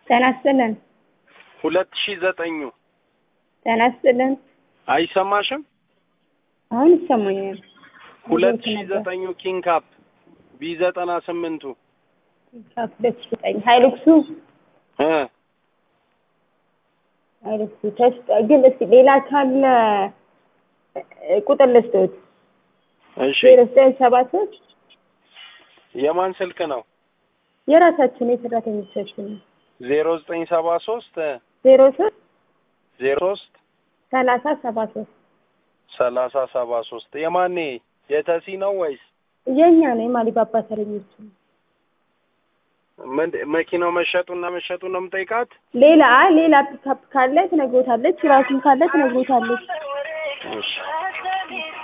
ጤና ይስጥልን። ሁለት ሺህ ዘጠኙ ጤና ይስጥልን። አይሰማሽም? አሁን ይሰማኛል። ሁለት ወዴት ሺህ ነበር? ዘጠኙ ኪንግ ካፕ ቢ ዘጠና ስምንቱ ሁለት ሺህ ዘጠኝ ሀይሉክሱ እ ሀይሉክሱ ተስፋ ግን እስኪ ሌላ ካለ እ፣ ቁጥር ልስጦት እሺ ዜሮ ዘጠኝ ሰባ ሶስት የማን ስልክ ነው? የራሳችን የሰራተኞቻችን ነው። ዜሮ ዘጠኝ ሰባ ሶስት ዜሮ ሶስት ዜሮ ሶስት ሰላሳ ሰባ ሶስት ሰላሳ ሰባ ሶስት የማኔ የተሲ ነው ወይስ የእኛ ነው የማሊባባ ተረኞች ነው። ምን መኪናው መሸጡና መሸጡ ነው የምጠይቃት? ሌላ አይ ሌላ ፒካፕ ካለ ትነግሮታለች። ራሱም ካለ ትነግሮታለች። እሺ